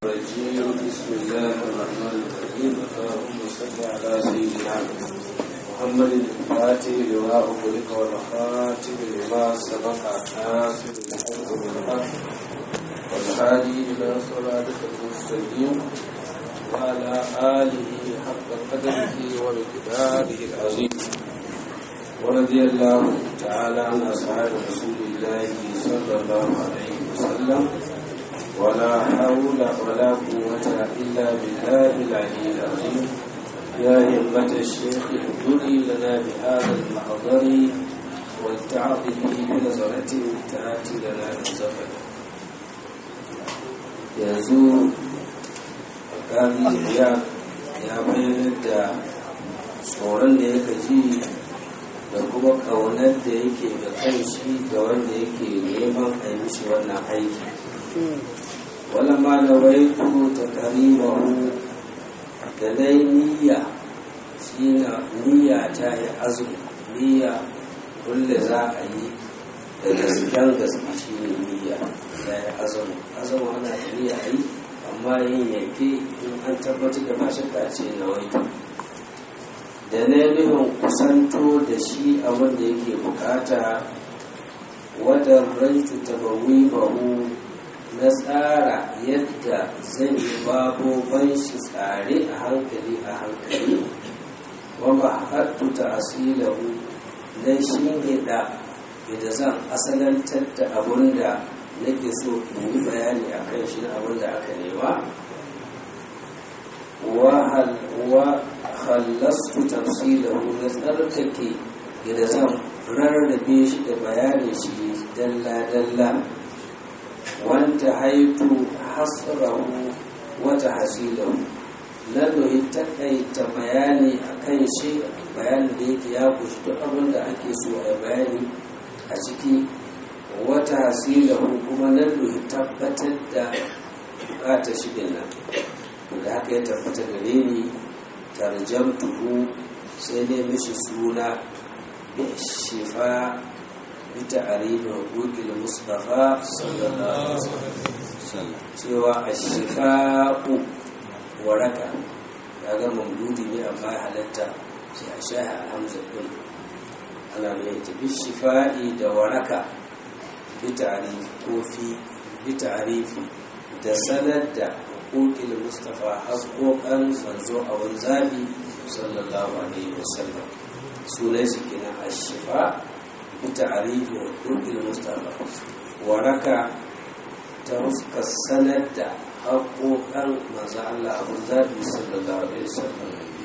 الرجيم بسم الله الرحمن الرحيم اللهم صل على سيدنا محمد الفاتح لما أغلق والخاتم لما سبق ناصر الحق بالحق والهادي إلى صراطك المستقيم وعلى آله حق قدره ومقداره العظيم ورضي الله تعالى عن أصحاب رسول الله صلى الله عليه وسلم ولا حول ولا قوة إلا بالله العلي العظيم يا همة الشيخ ابدلي لنا بهذا المحضر والتعظ به بنظرة تأتي لنا بزفر yanzu alkali ya ya bayyana da tsoron da yake ji da kuma ƙaunar da yake ga kan shi ga wanda yake neman a yi mishi wannan aiki ولما نويت تكريمه da dai niyya shi na niyya ta yi azumi niyya kulle za a yi da gasken gaske shi ne niyya ta yi azumi azumi ana da niyya a yi amma yin yanke in an tabbatar da mashi ta ce na waitu da na nufin kusanto da shi abin da yake bukata wadda raitu tabawi bahu na tsara yadda zan yi babu ban shi tsare a hankali a hankali wanda hattu ta asilahu na shi ne da da zan asalantar da abun da nake so in yi bayani a kan shi na abun da aka nema wa hallastu tafsilahu na tsarkake da zan rarrabe shi da bayanin shi dalla-dalla wanta haitu hasrahu wata hasilahu na doyi takaita bayani a kan shi bayanin da yake ya kushi duk abin da ake so a bayani a ciki wata hasilahu kuma na doyi tabbatar da bukatar shi nan da haka ya tabbata gare ni tarjamtuhu sai ne mishi suna shifa بتعريف حقوق المصطفى صلى الله عليه وسلم cewa ashifa'u waraka kaga mamdudi ne amma halatta sai a shaha alhamza din ana mai tafi shifa'i da waraka bi ta'rif ko fi bi ta'rifi da sanar da huquqil mustafa haƙoƙan manzo a wani zabi sallallahu alaihi wasallam sunan shi kenan ashifa بتعريف حقوق المصطفى وركع ترفق السند حقوقا ما زعل أبو الذهبي صلى الله عليه وسلم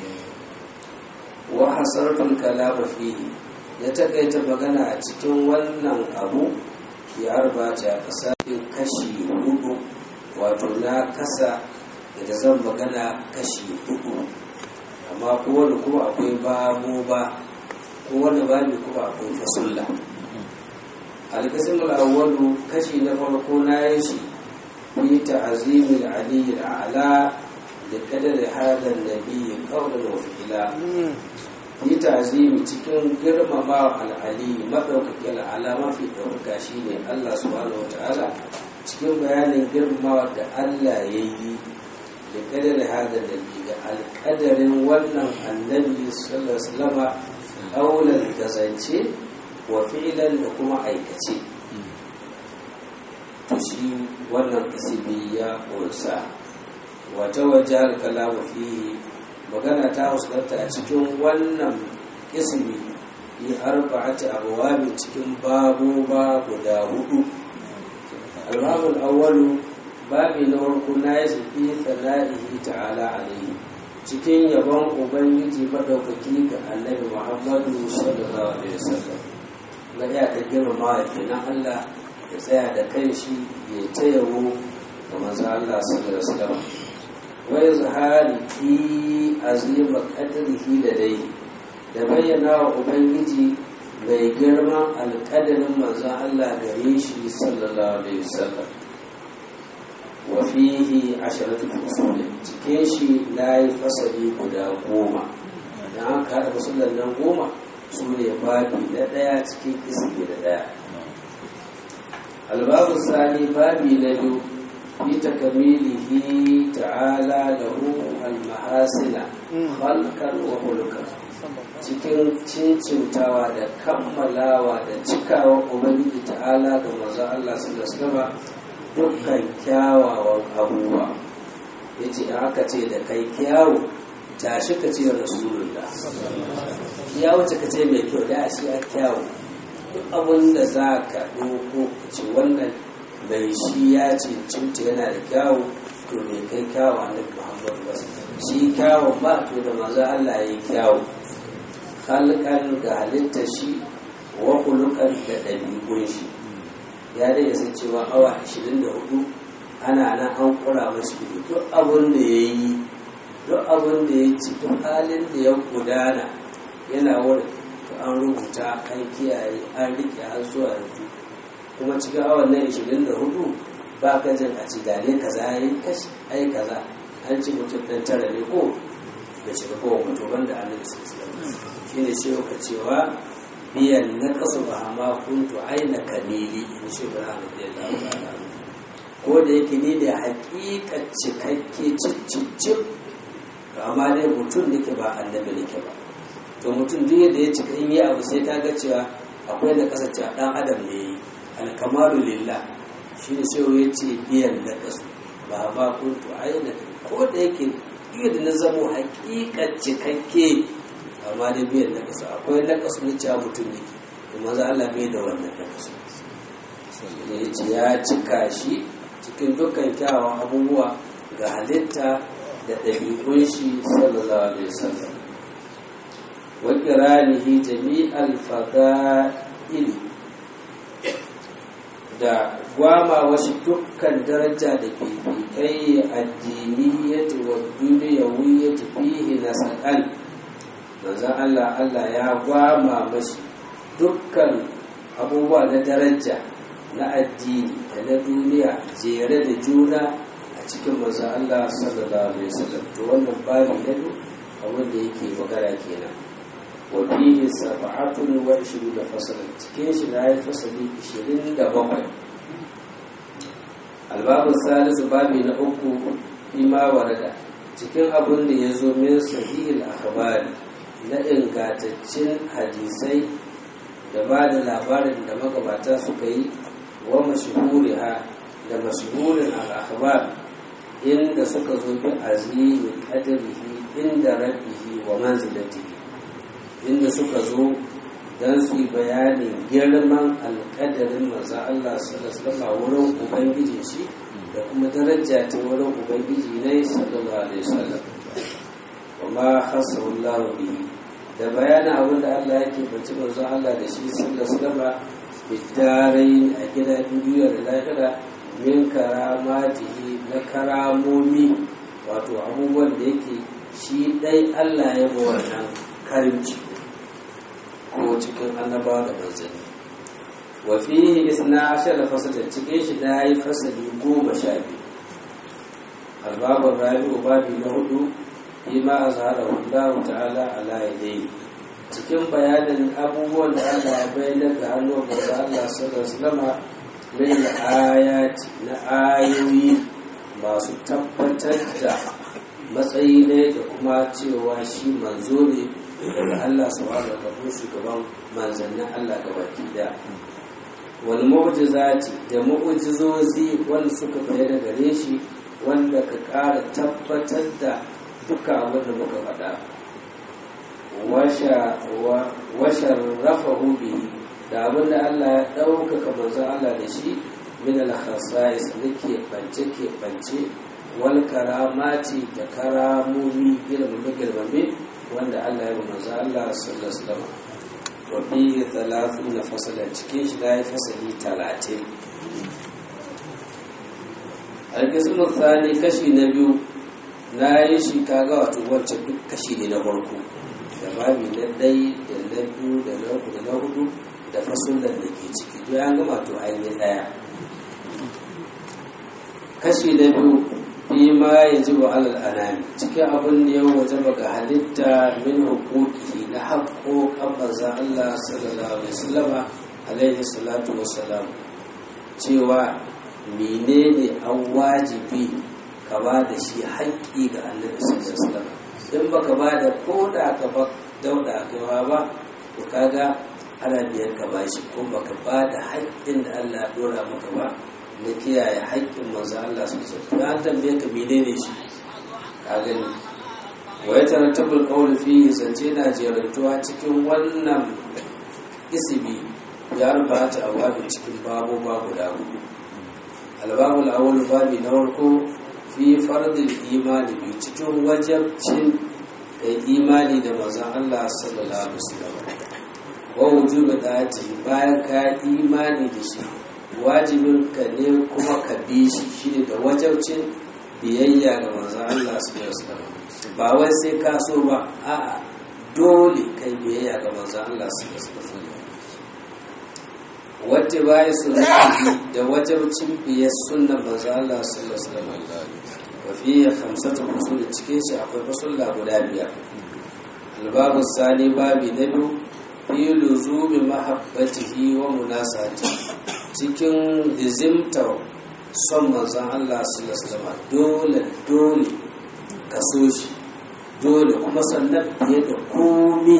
وحصرت الكلام فيه يتكيت magana a cikin wannan abu ya arbata a ƙasa kashi hudu wato na kasa da zan magana kashi hudu amma kowane kuma akwai babu ba kowane babi kuma akwai fasulla alkasim al'awwalu kashi na farko na yi shi fi ta'azimin aliyu ala da kadar hadar nabi kawai wa fi'ila fi ta'azimi cikin girmama al'ali maɗaukaki al'ala mafi ɗaukaka shi ne allah subhanahu wa ta'ala cikin bayanin girmamawa da allah ya yi da kadar hadar nabi ga alƙadarin wannan annabi sallallahu alaihi wasallama aulan da zance wa fi'ilan da kuma aikace to shi wannan isibi ya ƙunsa wata wajen kalamu fihi magana ta fuskanta a cikin wannan isibi yi arba'ati abuwabin cikin babu ba guda hudu albabul awwalu babi na farko na yi zafi tsana'ihi ta'ala alaihi cikin yabon ubangiji maɗaukaki ga annabi muhammadu sallallahu alaihi wasallam na iya ka girmama ya kenan allah ya tsaya da kan shi ya ta yabo ga manzo allah sallallahu alaihi wasallam wa izhari fi azima qadrihi da dai da bayyana wa ubangiji mai girman alƙadarin manzo allah gare shi sallallahu alaihi wasallam wafihi asharatul fusul cikin shi na yi fasali guda goma da an kada fasalan nan goma su ne babi na ɗaya cikin ismi da ɗaya albabu sani babi na biyu fi takamilihi ta'ala lahu al-mahasina khalqan wa khuluqan cikin cincintawa da kammalawa da cikawa ubangiji ta'ala ga manzo Allah sallallahu alaihi dukkan kyawawan abubuwa yace da aka ce da kai kyawu tashi ka ce rasulullah ya wuce ka ce mai kyau da shi a kyawu duk abin da za ka ɗauko ce wannan mai shi ya cincinta yana da kyawu to mai kai kyawu annabi muhammadu ba shi kyawun ba to da maza Allah ya yi kyawu halkan ga halitta shi wa kulukan da ɗabi'un shi ya dai san cewa awa 24 ana nan an kura mashi duk abin da ya yi duk abin da ya ci duk halin da ya gudana yana wurin to an rubuta an kiyaye an rike har zuwa yanzu kuma cikin awan nan 24 ba ka jin a ci gane kaza ya yi kashi ai kaza an ci mutum ɗan tara ne ko da shiga kowa mutum banda annabi sallallahu shi ne ce ka cewa biyan na kasu ba ma kuntu aina kamili in shi ba na da ko da yake ni da hakika cikakke cicicip amma dai mutum nake ba annabi nake ba to mutum duk yadda ya cika in yi abu sai ka ga cewa akwai da kasance a dan adam ne alkamalu lillah shi ne sai ya ce biyan na kasu ba ma kuntu aina ko da yake yadda na zamo hakikar cikakke amma da biyan na kasu akwai na kasu na cewa mutum ne kuma za Allah bai da wannan na kasu ya ce ya cika shi cikin dukkan kyawun abubuwa ga halitta da ɗabi'un shi sallallahu alaihi wasallam wa kiranihi jami'al fada'il da gwama wasu dukkan daraja da fifikai addiniyyati wa duniyawiyyati fihi nasaqal manzon Allah Allah ya gwama mashi dukkan abubuwa na daraja na addini da na duniya jere da juna a cikin manzon Allah sallallahu alaihi wasallam to wannan babu na duk abin da yake magana kenan wa fihi sab'atun wa ishiruna fasalan cikin shi na yi fasali 27 albabu salisu babi na uku ima warada cikin abin da ya zo min sahihil akhbari na ingantaccen hadisai da ba da labarin da magabata suka yi wa mashhuriha da mashhurin al-akhbar inda suka zo bi azimi qadrihi inda rabbihi wa manzilatihi inda suka zo don su yi bayanin girman alƙadarin maza Allah sallallahu wurin ubangiji shi da kuma daraja ta wurin ubangiji ne sallallahu alaihi wasallam wa ma hasawallahu bihi da bayanin abin da Allah yake bace manzo Allah da shi sallallahu alaihi wasallam bidarai a gidan duniya da lahira min karamatihi na karamomi wato abubuwan da yake shi dai Allah ya ba wannan karimci ko cikin annabawa da manzanni wa fihi isna ashara fasala cikin shi da yi fasali goma sha biyu albabun rabi'u babi na hudu bima azhara Allah ta'ala ala yadayhi cikin bayanin abubuwan da Allah ya bayyana ga hannun manzo Allah sallallahu alaihi wasallam min ayati na ayoyi masu tabbatar da matsayi ne da kuma cewa shi manzo ne daga Allah subhanahu wa ta'ala shugaban manzannin Allah gabaki daya wal mu'jizati da mu'jizozi wanda suka bayyana gare shi wanda ka ƙara tabbatar da duka abin da muka faɗa washarrafahu bihi da abin da Allah ya ɗaukaka manzon Allah da shi min al-khasa'is da ke bance ke bance wal karamati da karamomi girmame girmame wanda Allah ya yi manzo Allah sallallahu alaihi wasallam wa bi 30 fasala cikin shi da ya fasali 30 alqismu thani kashi na biyu na yi shi kaga wato wancan duk kashi ne na farko da babi na ɗai da na biyu da na uku da na hudu da fasulan da ke ciki duk an gama to an yi ɗaya kashi na biyu fi ma ya ji wa alal anami cikin abin da yau waje ga halitta min hukuki na haƙoƙan manzan Allah sallallahu alaihi wasallama alaihi salatu wassalam cewa menene an wajibi ka ba da shi haƙƙi ga annabi sallallahu alaihi wasallam in baka ba da ko da ka ba dauda ka ba to kaga ana biyar ka ba shi ko baka ba da haƙƙin da Allah ya dora maka ba na kiyaye haƙƙin manzo Allah sallallahu alaihi wasallam an tambaye ka menene shi ka gani wa ya tarattabul qawl fi zance na jerantuwa cikin wannan isibi ya rubuta awabi cikin babu babu da hudu albabul awwal babi na farko fi fardil imani bi cikin wajabcin kai imani da manzon Allah sallallahu alaihi wasallam wa wujubi da'ati bayan ka imani da shi wajibin ka ne kuma ka bi shi shine da wajabcin biyayya ga manzon Allah sallallahu alaihi wasallam ba wai sai ka so ba a'a dole kai biyayya ga manzon Allah sallallahu alaihi wasallam wadda baya sunnati da wajabcin biyar sunnan manzo Allah sallallahu alaihi wasallam wa fi khamsatu usul cikin shi akwai fasulla guda biyar albabu sani babi na biyu fi luzumi mahabbatihi wa munasati cikin lizimtar son manzon Allah sallallahu alaihi wasallam dole dole ka so shi dole kuma sannan fiye da komi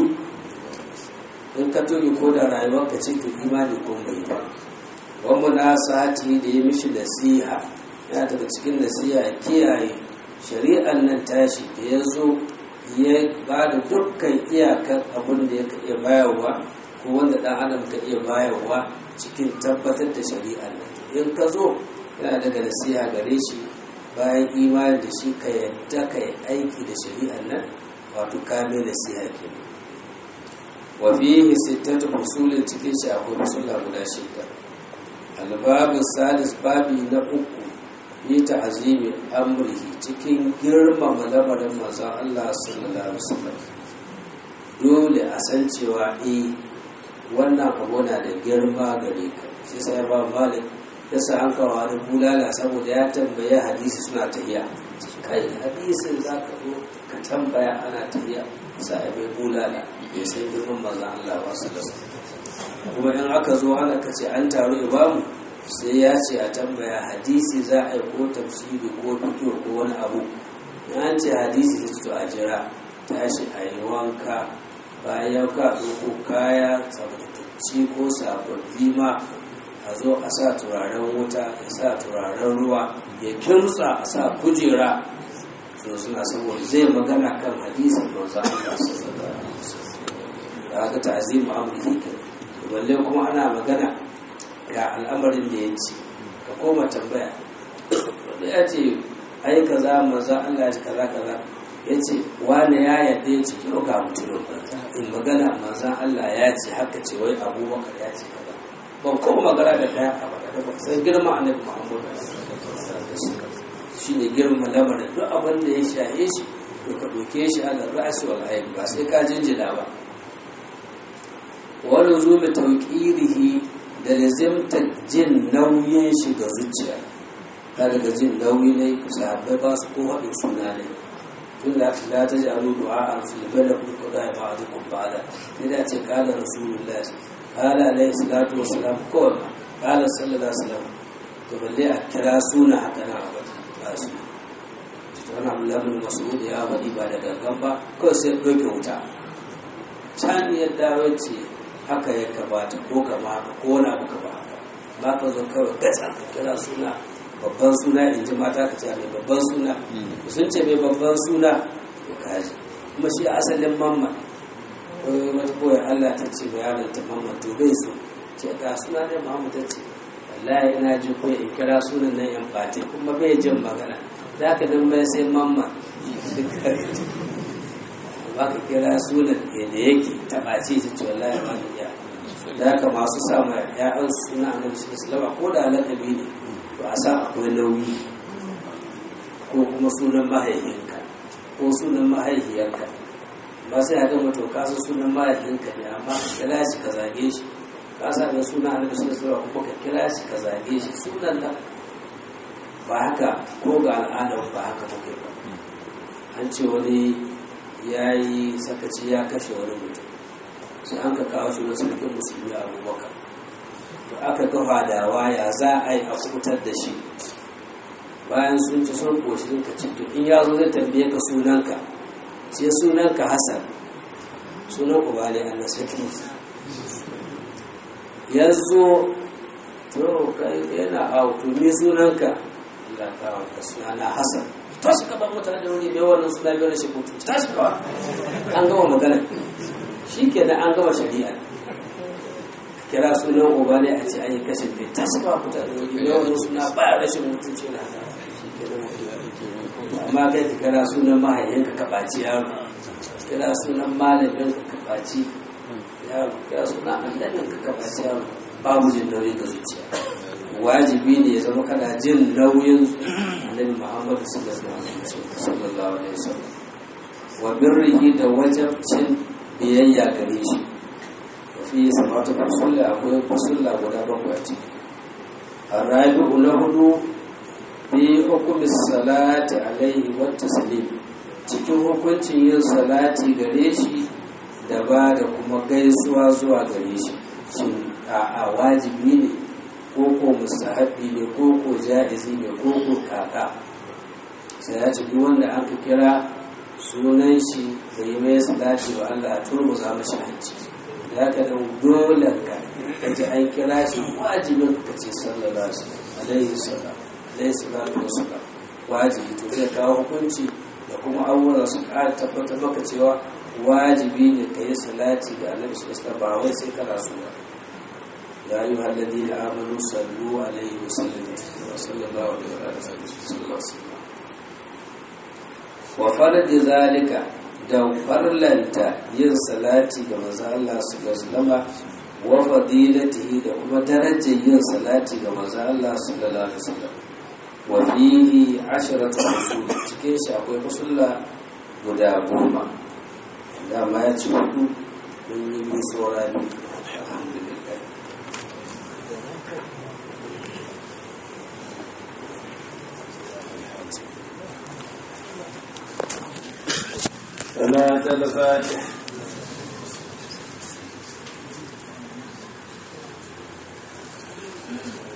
in ka toge ko da rayuwar ka ce to imani ko bai ba wani na sati da ya mishi nasiha yana daga cikin nasiha ya kiyaye shari'an nan tashi da ya zo ya ba da dukkan iyakar abin da ya ka iya bayarwa ko wanda ɗan adam ka iya bayarwa cikin tabbatar da shari'an nan in ka zo yana daga nasiha gare shi bayan imani da shi ka yadda ka yi aiki da shari'an nan wato kame nasiha kenan wa fihi sittatu usulin cikin shi akwai usulla guda shida albabu salis babi na uku yi ta'azimi amrihi cikin girmama lamarin manzon Allah sallallahu alaihi wasallam dole a san cewa eh wannan abu na da girma gare ka sai sai ba malik ya sa an kawo wani bulala saboda ya tambaya hadisi suna tahiya kai hadisin za ka zo ka tambaya ana tahiya sai bai bulala bai san girman manzon Allah ba su da kuma in aka zo ana kace an taru imamu sai ya ce a tambaya hadisi za a yi ko tafsiri ko fito ko wani abu in an ce hadisi sai to a jira tashi a yi wanka bayan ka ɗauko kaya tsabtatacci ko sababbi ma a zo a sa turaren wuta ya sa turaren ruwa ya kimtsa a sa kujera so suna saboda zai magana kan hadisin manzo Allah sallallahu alaihi wasallam da aka ta'zimu amrihi kan balle kuma ana magana ga al'amarin da ya ce ka koma tambaya wanda ya ce ai kaza manzo Allah ya kaza kaza ya ce wani ya yadda ya ce kiro ga mutumin in magana manzo Allah ya ce haka ce wai abubakar ya ce kaza ban kuma magana da kaya a baka ba sai girma annabi Muhammad shi ne girma lamarin duk abin da ya shahe shi to ka ɗauke shi a ra'asi wal ayin ba sai ka jinjina ba wani zuwa tauƙirihi da lazimta jin nauyin shi ga zuciya ta daga jin nauyi ne sahabbai ba su ko haɗin suna ne tun da la ta ji alu du'a a filibin da kuka da ba a zukun ba da ne da ce kala rasulullah kala alaihi salatu wasalam kawai kala sallallahu alaihi wasallam to balle a kira suna haka na abu ba su wani abu lamun masu ya faɗi ba da gangan ba kawai sai ɗauke wuta can ya dawo ce haka ya kamata ko kama haka ko wani abu ka ba haka ba ka zo kawai gatsa ka kira suna babban suna in ji mata ka ce mai babban suna sun ce mai babban suna to kaji kuma shi asalin mamman wata koyar Allah ta ce bayanin ta mamman to bai so ce ga suna ne Muhammad ta ce wallahi ina ji ko in kira sunan nan yan fati kuma bai jin magana za ka dan bai sai mamma ba ka kira sunan da yake taɓace ta ce wallahi ba da iya da ka masu samu ya'yan suna a nabi sallallahu ko da lakabi ne to a sa akwai nauyi ko kuma sunan mahaifinka ko sunan mahaifiyarka ba sai a ga mutu ka san sunan mahaifinka ne amma ka kira shi ka zage shi ka sa da suna a nabi sallallahu kuma ka kira shi ka zage shi sunan nan ba haka ko ga al'adar ba haka take ba an ce wani ya yi sakaci ya kashe wani mutum sai an ka kawo shi wasu rikin musulmi a abubakar to aka ga fadawa ya za a yi a kubutar da shi bayan sun ci sun koshi sun ka ci to in ya zo zai tambaye ka sunanka sai sunanka hasan sunan ku bale Allah sarki ya zo to kai yana awo to me sunanka Allah ka wa sunana hasan ta shi ka ba mutane da wuri bai wannan suna biyar shi mutu ta shi kawa an gama magana shi ke da an gama shari'a kira sunan uba ne a ce an yi kashin bai ta shi kawa mutane da wuri bai wannan suna ba ya rashin mutunci na shi ke da amma kai ka kira sunan mahaifinka ka ɓaci yaro kira sunan malamin ka ka ɓaci yaro kira sunan annabin ka ka ɓaci yaro babu jin nauyi ga zuciya wajibi ne ya zama kana jin nauyin annabi muhammadu sallallahu alaihi wasallam wa birrihi da wajabcin biyayya gare shi wa fi samatu fasulla akwai fasulla guda bakwai a ciki arabi'u na hudu bi hukumi salati alaihi wa taslim cikin hukuncin yin salati gare shi da ba da kuma gaisuwa zuwa gare shi shin a wajibi ne ko ko mustahabi ne ko ko ja'izi ne ko ko kaka sai ya ce duk wanda an ka kira sunan shi da yi mai salati wa Allah a turmu za mu shi hanci da haka nan dole ka ka ji an kira shi wajibin ka ce sallallahu alaihi wasallam alaihi salatu wasallam wajibi to zai kawo hukunci da kuma abubuwan su ƙara tabbatar maka cewa wajibi ne ka yi salati ga annabi sallallahu alaihi wasallam ba wai sai kana so ba يا أيها الذين آمنوا صلوا عليه وسلموا صلى الله عليه وسلم وفرد ذلك da farlanta yin salati ga manzo Allah sallallahu alaihi wa fadilatihi da kuma darajar yin salati ga manzo Allah sallallahu alaihi wasallam wa fihi asharatu usul cikin shi akwai usulla guda goma dama ya ci hudu mun yi mun saurari alhamdulillah صلاة الفاتح Thank you.